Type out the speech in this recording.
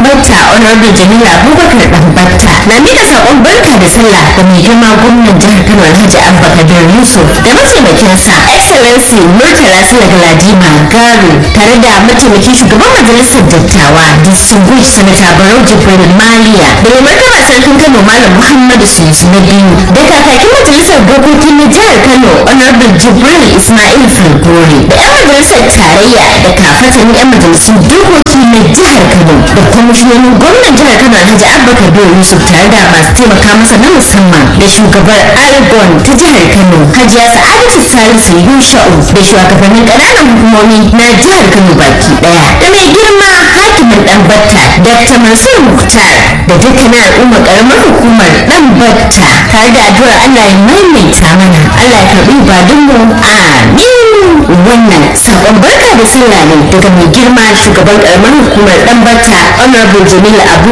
batta honorable jamila abubakar dan batta na mika sakon barka da sallah ga mai girma gwamnan jihar kano alhaji abba kabir yusuf da mataimakinsa excellency murtala sula galadima garu tare da mataimakin shugaban majalisar dattawa distinguished senator barau jibril maliya da mai martaba sarkin kano malam muhammadu sunusu na biyu da kakakin majalisar dokoki na jihar kano honorable jibril ismail falgore da yan majalisar tarayya da kafatan yan majalisun dokoki na jihar kano da kwamishinonin gwamnan jihar kano alhaji abba kabir yusuf tare da masu taimaka masa na musamman da shugabar argon ta jihar kano hajiya sa'adatu salisu yusha'u da shugabannin ƙananan hukumomi na jihar kano baki daya da mai girma hakimin dan batta dr mansur muktar da dukkanin al'ummar karamar hukumar dan batta tare da addu'ar allah ya maimaita mana allah ya karbi ibadunmu amin wannan sabon barka da sallah ne daga mai girma shugaban karamar hukumar dan batta honorable jamila abu